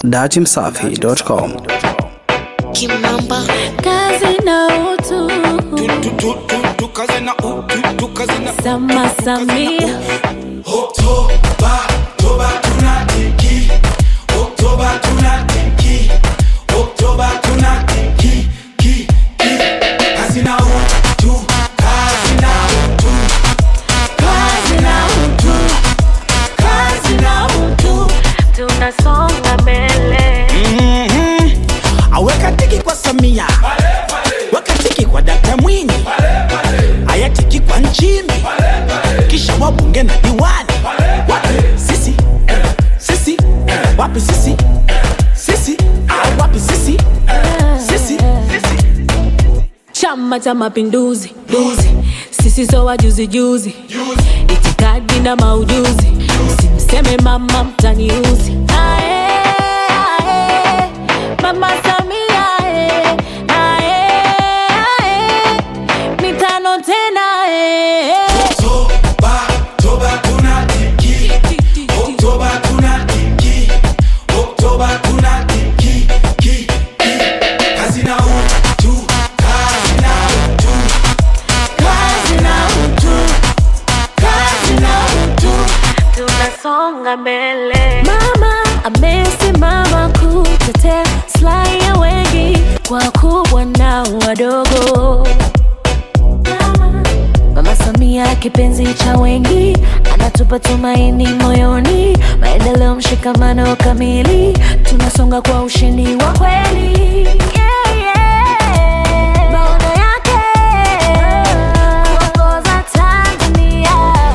datimsafi.com. Kimamba kazi na utu tukaze na utu tukaze na sama samia Oktoba, Oktoba tunatiki Oktoba tunatiki Oktoba tunatiki ki ki kazi na utu kazi na utu kazi na utu kazi na utu tunasonga mbele Mhm. aweka tiki kwa samia weka tiki kwa dakta mwinyi aya tiki kwa nchimbi kisha wabunge na diwani wapi sisi sisi wapi sisi sisi Ah, wapi sisi sisi chama cha mapinduzi duzi sisi so wajuzi juzi itikadi na maujuzi msimseme mama mtaniuzi Ae, ae, mama samia ae, ae, ae, mitano tena ae. Oktoba, Oktoba tunatiki Oktoba tunatiki Oktoba tunatiki ki ki kazi na utu kazi na utu kazi na utu kazi na utu tunasonga mbele mama amesimama kutetea slai ya wengi kwa kubwa na wadogo mama, mama samia kipenzi cha wengi anatupa tumaini moyoni maendeleo mshikamano kamili tunasonga kwa ushindi wa kweli yeah, yeah. maono yake kuongoza tanzania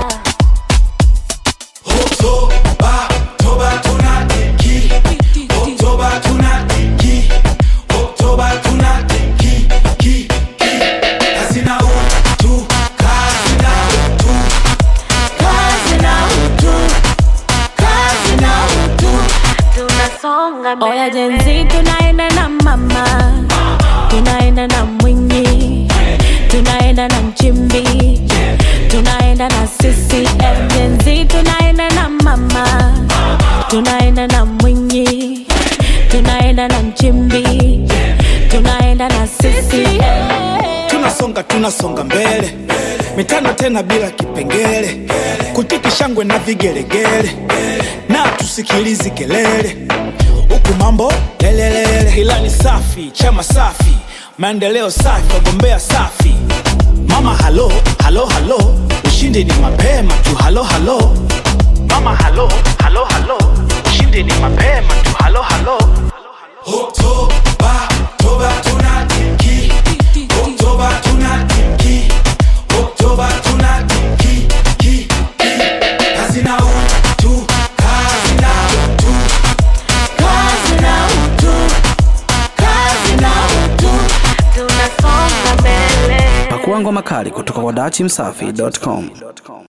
Oktoba, Oktoba tunatiki Oktoba tunatiki Oktoba tunatiki ki ki kazi na utu kazi na utu kazi na utu kazi na utu tunasonga mbele oya jenzi tunaenda na mama tunaenda na mwinyi tunaenda na mchimbi tunaenda na sisi jenzi tunaenda na mama tunaenda na mwinyi tunaenda na mchimbi tunaenda na sisi tunasonga tunasonga mbele mitano tena bila kipengele kutiki shangwe na vigelegele na tusikilizi kelele huku mambo lelelele ilani safi chama safi maendeleo safi wagombea safi mama halo halo halo ushindi ni mapema tu halo halo mama halo halo halo ushindi ni mapema tu halo halo Oktoba, Oktoba tunatiki Oktoba tunatiki Oktoba tunatiki ki ki kazi na utu kazi na utu kazi na utu kazi na utu tunasonga mbele Pakua ngoma kali kutoka kwa datimsafi.com.